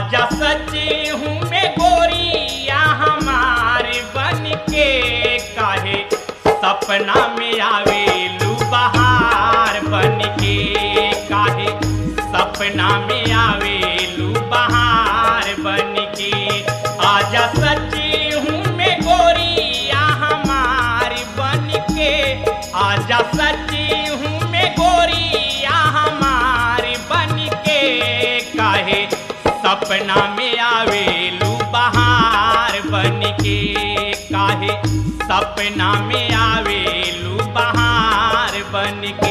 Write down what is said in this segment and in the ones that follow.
आजा सच्ची हूँ मैं गोरिया हमारे बन के काहे सपना में आवेलू बहार बन के काहे सपना में आवेलू बहार बन के आजा सच्ची हूँ मैं गोरिया हमारी बन के आजा सच्ची हूँ मैं गोरिया हमारी बन के काहे सपना में आवेलू बहार बन के काहे सपना में आवेलू बहार बन के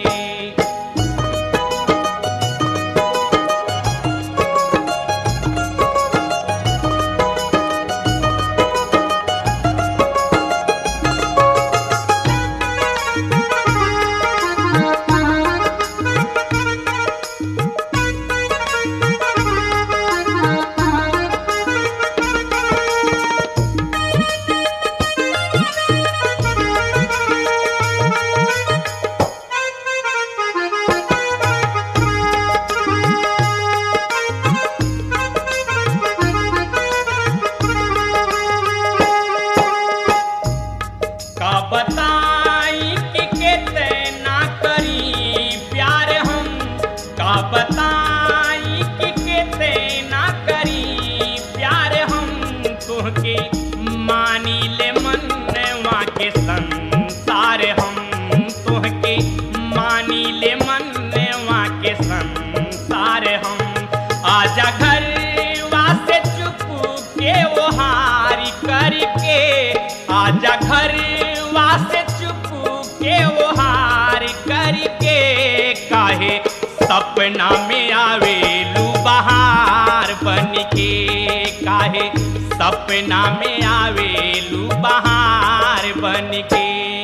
का बताई कि कितना करी प्यार हम का बताई कि कितना करी प्यार हम तुहके मानी ले मनवा के संसार हम तुहके मानी ले मनवा के संसार हम आजा घर वासे चुप के वो हारी करके आजा घर वासे चुप के वो हार करके काहे सपना में आवेलू बहार बन के काहे सपना में आवेलू बहार बन के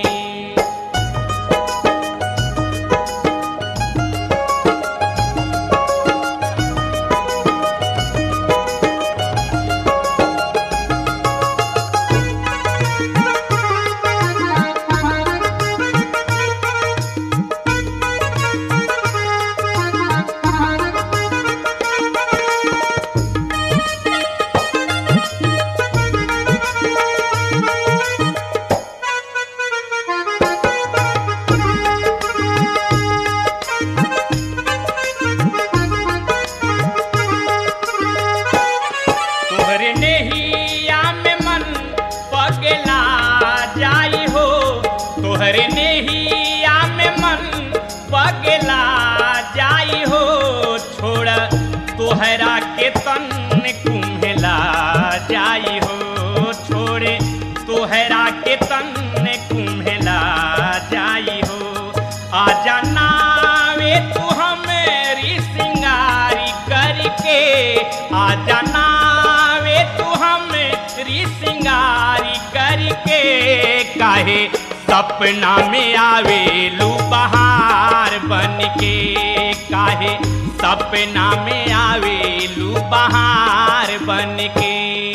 तोहरे नेहिया में मन पगला जाई हो तोहरे नेहिया में मन पगला जाई हो छोड़ तोहरा के तन कुम्हला जाई हो छोड़े तोहरा के तन कुम्हला जाई हो आजा नावे तू हमेरी सिंगारी करके आजा नावे तू हमेरी सिंगारी करके काहे सपना में आवेलू बहार बन के काहे सपना में आवेलू बहार बन के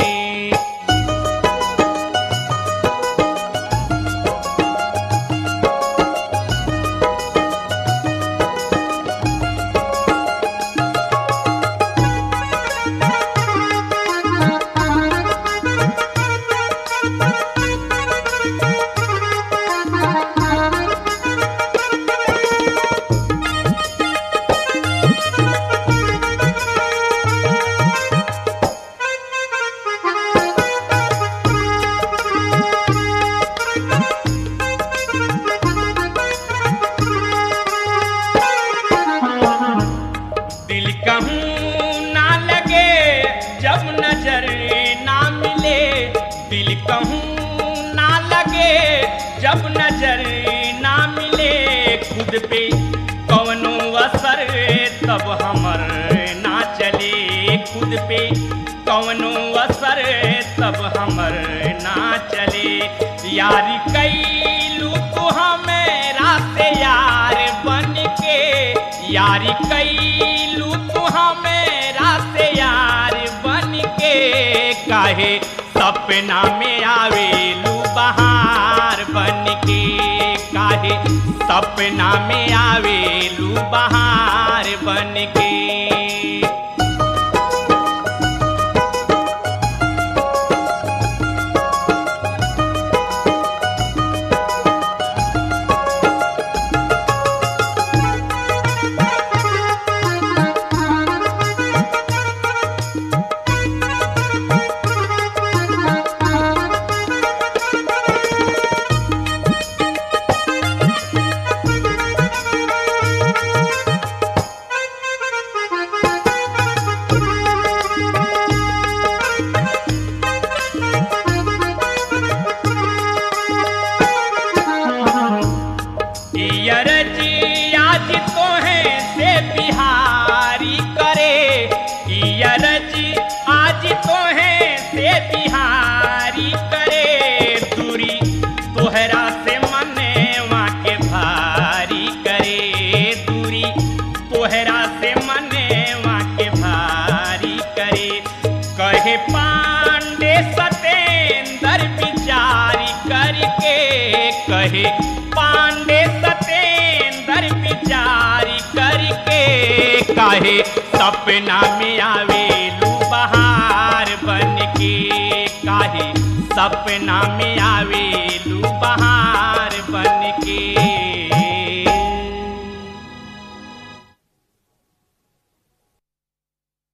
दिल कहूँ ना लगे जब नजर ना मिले दिल कहूँ ना लगे जब नजर ना मिले खुद पे कवनो असर तब हमर ना चले खुद पे कवनो असर तब हमर ना चले यारी कैलू तू हमेरा से यार बन के यारी कैलू तू हमेरा से यार बन के काहे सपना में आवेलू बहार बन के काहे सपना में आवेलू बहार बन के पांडे सतेंद्र विचारी करके काहे सपना में आवेलू बहार बन के काहे सपना में आवेलू बहार